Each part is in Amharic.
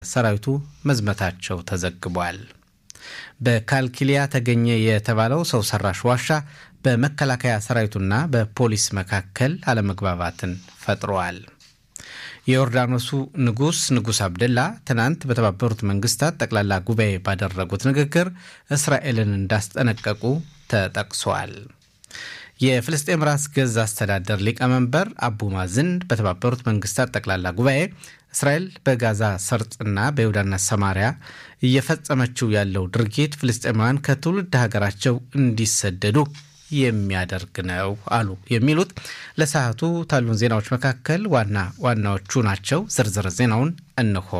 ሰራዊቱ መዝመታቸው ተዘግቧል። በካልኪሊያ ተገኘ የተባለው ሰው ሰራሽ ዋሻ በመከላከያ ሰራዊቱና በፖሊስ መካከል አለመግባባትን ፈጥሯል። የዮርዳኖሱ ንጉስ ንጉስ አብደላ ትናንት በተባበሩት መንግስታት ጠቅላላ ጉባኤ ባደረጉት ንግግር እስራኤልን እንዳስጠነቀቁ ተጠቅሷል። የፍልስጤም ራስ ገዝ አስተዳደር ሊቀመንበር አቡ ማዝን በተባበሩት መንግስታት ጠቅላላ ጉባኤ እስራኤል በጋዛ ሰርጥና በይሁዳና ሰማሪያ እየፈጸመችው ያለው ድርጊት ፍልስጤማውያን ከትውልድ ሀገራቸው እንዲሰደዱ የሚያደርግ ነው አሉ። የሚሉት ለሰዓቱ ታሉን ዜናዎች መካከል ዋና ዋናዎቹ ናቸው። ዝርዝር ዜናውን እንሆ።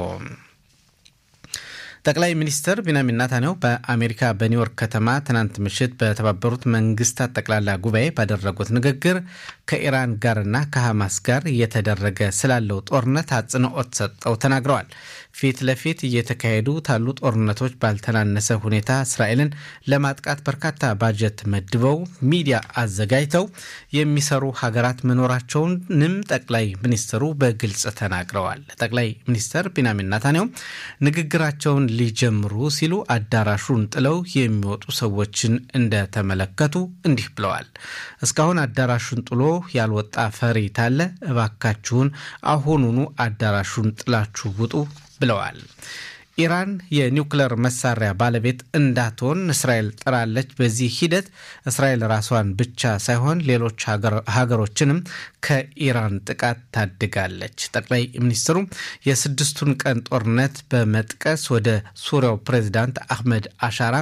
ጠቅላይ ሚኒስትር ቢንያሚን ኔታንያሁ በአሜሪካ በኒውዮርክ ከተማ ትናንት ምሽት በተባበሩት መንግስታት ጠቅላላ ጉባኤ ባደረጉት ንግግር ከኢራን ጋርና ከሐማስ ጋር እየተደረገ ስላለው ጦርነት አጽንኦት ሰጠው ተናግረዋል። ፊት ለፊት እየተካሄዱ ታሉ ጦርነቶች ባልተናነሰ ሁኔታ እስራኤልን ለማጥቃት በርካታ ባጀት መድበው ሚዲያ አዘጋጅተው የሚሰሩ ሀገራት መኖራቸውንም ጠቅላይ ሚኒስትሩ በግልጽ ተናግረዋል። ጠቅላይ ሚኒስትር ቢንያሚን ኔታንያሁ ንግግራቸውን ሊጀምሩ ሲሉ አዳራሹን ጥለው የሚወጡ ሰዎችን እንደተመለከቱ እንዲህ ብለዋል። እስካሁን አዳራሹን ጥሎ ያልወጣ ፈሪ ታለ? እባካችሁን አሁኑኑ አዳራሹን ጥላችሁ ውጡ ብለዋል። ኢራን የኒውክለር መሳሪያ ባለቤት እንዳትሆን እስራኤል ጥራለች። በዚህ ሂደት እስራኤል ራሷን ብቻ ሳይሆን ሌሎች ሀገሮችንም ከኢራን ጥቃት ታድጋለች። ጠቅላይ ሚኒስትሩ የስድስቱን ቀን ጦርነት በመጥቀስ ወደ ሱሪያው ፕሬዚዳንት አህመድ አሻራ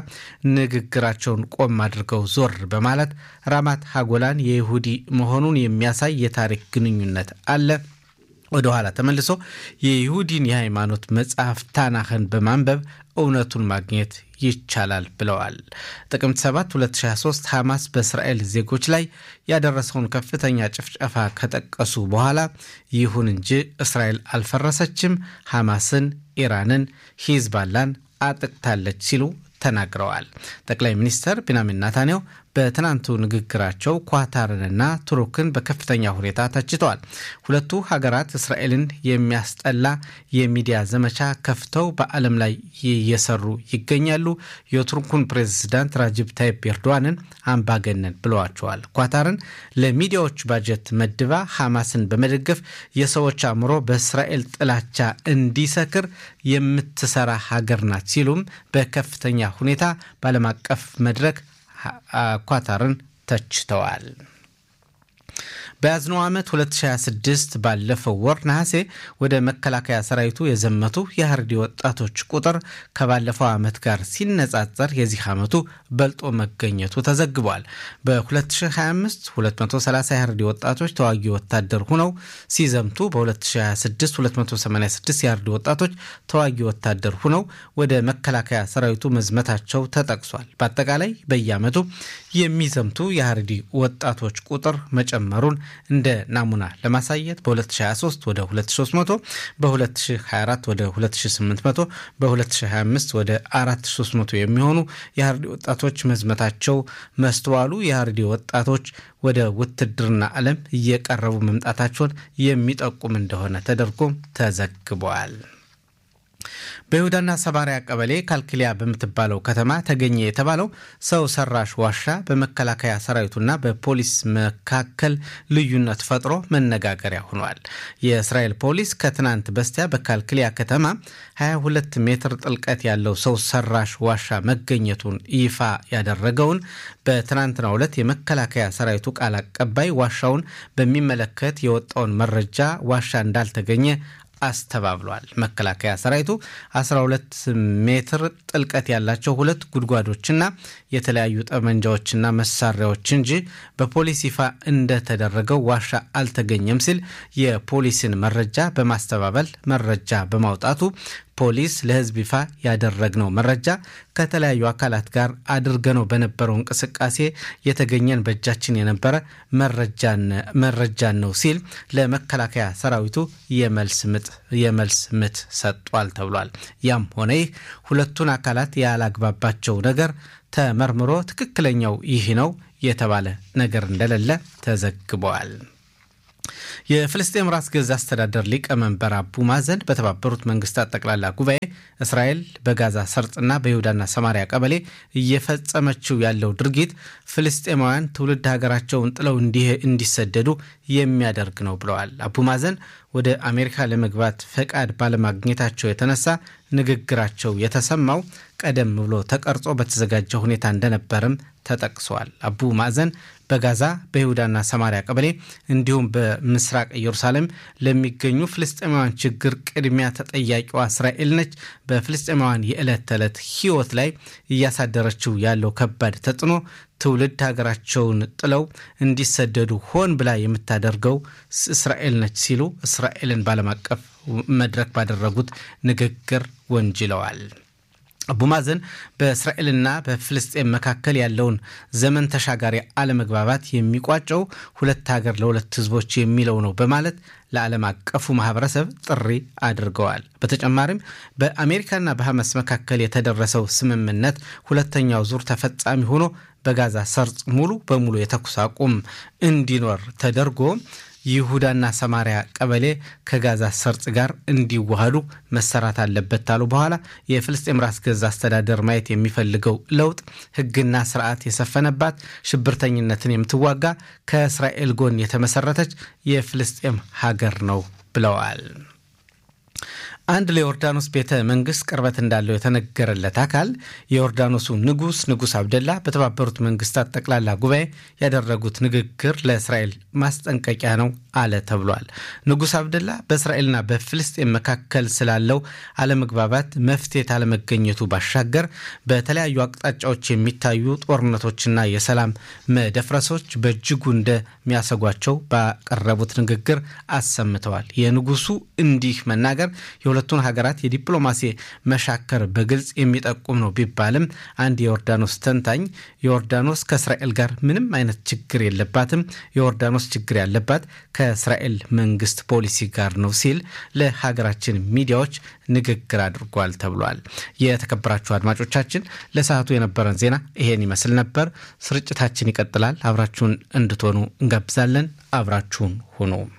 ንግግራቸውን ቆም አድርገው ዞር በማለት ራማት ሀጎላን የይሁዲ መሆኑን የሚያሳይ የታሪክ ግንኙነት አለ ወደ ኋላ ተመልሶ የይሁዲን የሃይማኖት መጽሐፍ ታናህን በማንበብ እውነቱን ማግኘት ይቻላል ብለዋል። ጥቅምት 7 2023 ሐማስ በእስራኤል ዜጎች ላይ ያደረሰውን ከፍተኛ ጭፍጨፋ ከጠቀሱ በኋላ ይሁን እንጂ እስራኤል አልፈረሰችም፣ ሐማስን፣ ኢራንን፣ ሂዝባላን አጥቅታለች ሲሉ ተናግረዋል። ጠቅላይ ሚኒስትር ቢንያሚን ኔታንያሁ በትናንቱ ንግግራቸው ኳታርንና ቱርክን በከፍተኛ ሁኔታ ተችተዋል። ሁለቱ ሀገራት እስራኤልን የሚያስጠላ የሚዲያ ዘመቻ ከፍተው በዓለም ላይ እየሰሩ ይገኛሉ። የቱርኩን ፕሬዝዳንት ራጅብ ታይፕ ኤርዶዋንን አምባገነን ብለዋቸዋል። ኳታርን ለሚዲያዎች ባጀት መድባ ሐማስን በመደገፍ የሰዎች አእምሮ በእስራኤል ጥላቻ እንዲሰክር የምትሰራ ሀገር ናት ሲሉም በከፍተኛ ሁኔታ በዓለም አቀፍ መድረክ ኳታርን ተችተዋል። በያዝነው ዓመት 2026 ባለፈው ወር ነሐሴ ወደ መከላከያ ሰራዊቱ የዘመቱ የሀርዲ ወጣቶች ቁጥር ከባለፈው ዓመት ጋር ሲነጻጸር የዚህ ዓመቱ በልጦ መገኘቱ ተዘግቧል። በ2025 230 የሀርዲ ወጣቶች ተዋጊ ወታደር ሁነው ሲዘምቱ በ2026 286 የሀርዲ ወጣቶች ተዋጊ ወታደር ሁነው ወደ መከላከያ ሰራዊቱ መዝመታቸው ተጠቅሷል። በአጠቃላይ በየዓመቱ የሚዘምቱ የሀርዲ ወጣቶች ቁጥር መጨመሩን እንደ ናሙና ለማሳየት በ2023 ወደ 2300 በ2024 ወደ 2800 በ2025 ወደ 4300 የሚሆኑ የሀርዲ ወጣቶች መዝመታቸው መስተዋሉ የሀርዲ ወጣቶች ወደ ውትድርና ዓለም እየቀረቡ መምጣታቸውን የሚጠቁም እንደሆነ ተደርጎ ተዘግቧል። በይሁዳና ሰማሪያ ቀበሌ ካልክሊያ በምትባለው ከተማ ተገኘ የተባለው ሰው ሰራሽ ዋሻ በመከላከያ ሰራዊቱና በፖሊስ መካከል ልዩነት ፈጥሮ መነጋገሪያ ሆኗል። የእስራኤል ፖሊስ ከትናንት በስቲያ በካልክሊያ ከተማ 22 ሜትር ጥልቀት ያለው ሰው ሰራሽ ዋሻ መገኘቱን ይፋ ያደረገውን በትናንትናው ዕለት የመከላከያ ሰራዊቱ ቃል አቀባይ ዋሻውን በሚመለከት የወጣውን መረጃ ዋሻ እንዳልተገኘ አስተባብሏል። መከላከያ ሰራዊቱ 12 ሜትር ጥልቀት ያላቸው ሁለት ጉድጓዶችና የተለያዩ ጠመንጃዎችና መሳሪያዎች እንጂ በፖሊስ ይፋ እንደተደረገው ዋሻ አልተገኘም ሲል የፖሊስን መረጃ በማስተባበል መረጃ በማውጣቱ ፖሊስ ለሕዝብ ይፋ ያደረግነው መረጃ ከተለያዩ አካላት ጋር አድርገነው በነበረው እንቅስቃሴ የተገኘን በእጃችን የነበረ መረጃን ነው ሲል ለመከላከያ ሰራዊቱ የመልስ ምት ሰጧል ተብሏል። ያም ሆነ ይህ ሁለቱን አካላት ያላግባባቸው ነገር ተመርምሮ ትክክለኛው ይህ ነው የተባለ ነገር እንደሌለ ተዘግበዋል። የፍልስጤም ራስ ገዝ አስተዳደር ሊቀመንበር አቡ ማዘን በተባበሩት መንግስታት ጠቅላላ ጉባኤ እስራኤል በጋዛ ሰርጥና በይሁዳና ሰማሪያ ቀበሌ እየፈጸመችው ያለው ድርጊት ፍልስጤማውያን ትውልድ ሀገራቸውን ጥለው እንዲሰደዱ የሚያደርግ ነው ብለዋል። አቡ ማዘን ወደ አሜሪካ ለመግባት ፈቃድ ባለማግኘታቸው የተነሳ ንግግራቸው የተሰማው ቀደም ብሎ ተቀርጾ በተዘጋጀ ሁኔታ እንደነበርም ተጠቅሷል። አቡ ማዕዘን በጋዛ በይሁዳና ሰማሪያ ቀበሌ እንዲሁም በምስራቅ ኢየሩሳሌም ለሚገኙ ፍልስጤማውያን ችግር ቅድሚያ ተጠያቂዋ እስራኤል ነች፣ በፍልስጤማውያን የዕለት ተዕለት ሕይወት ላይ እያሳደረችው ያለው ከባድ ተጽዕኖ ትውልድ ሀገራቸውን ጥለው እንዲሰደዱ ሆን ብላ የምታደርገው እስራኤል ነች ሲሉ እስራኤልን ባለም አቀፍ መድረክ ባደረጉት ንግግር ወንጅለዋል። አቡ ማዘን በእስራኤልና በፍልስጤም መካከል ያለውን ዘመን ተሻጋሪ አለመግባባት የሚቋጨው ሁለት ሀገር ለሁለት ሕዝቦች የሚለው ነው በማለት ለዓለም አቀፉ ማህበረሰብ ጥሪ አድርገዋል። በተጨማሪም በአሜሪካና በሐማስ መካከል የተደረሰው ስምምነት ሁለተኛው ዙር ተፈጻሚ ሆኖ በጋዛ ሰርጥ ሙሉ በሙሉ የተኩስ አቁም እንዲኖር ተደርጎ ይሁዳና ሰማሪያ ቀበሌ ከጋዛ ሰርጥ ጋር እንዲዋሃዱ መሰራት አለበት ታሉ በኋላ የፍልስጤም ራስ ገዝ አስተዳደር ማየት የሚፈልገው ለውጥ ሕግና ስርዓት የሰፈነባት ሽብርተኝነትን የምትዋጋ ከእስራኤል ጎን የተመሰረተች የፍልስጤም ሀገር ነው ብለዋል። አንድ ለዮርዳኖስ ቤተ መንግስት ቅርበት እንዳለው የተነገረለት አካል የዮርዳኖሱ ንጉስ ንጉስ አብደላ በተባበሩት መንግስታት ጠቅላላ ጉባኤ ያደረጉት ንግግር ለእስራኤል ማስጠንቀቂያ ነው አለ ተብሏል። ንጉስ አብደላ በእስራኤልና በፍልስጤን መካከል ስላለው አለመግባባት መፍትሄ ካለመገኘቱ ባሻገር በተለያዩ አቅጣጫዎች የሚታዩ ጦርነቶችና የሰላም መደፍረሶች በእጅጉ እንደሚያሰጓቸው ባቀረቡት ንግግር አሰምተዋል። የንጉሱ እንዲህ መናገር የሁለቱን ሀገራት የዲፕሎማሲ መሻከር በግልጽ የሚጠቁም ነው ቢባልም አንድ የዮርዳኖስ ተንታኝ ዮርዳኖስ ከእስራኤል ጋር ምንም አይነት ችግር የለባትም፣ የዮርዳኖስ ችግር ያለባት ከእስራኤል መንግስት ፖሊሲ ጋር ነው ሲል ለሀገራችን ሚዲያዎች ንግግር አድርጓል ተብሏል። የተከበራችሁ አድማጮቻችን ለሰዓቱ የነበረን ዜና ይሄን ይመስል ነበር። ስርጭታችን ይቀጥላል። አብራችሁን እንድትሆኑ እንጋብዛለን። አብራችሁን ሁኑ።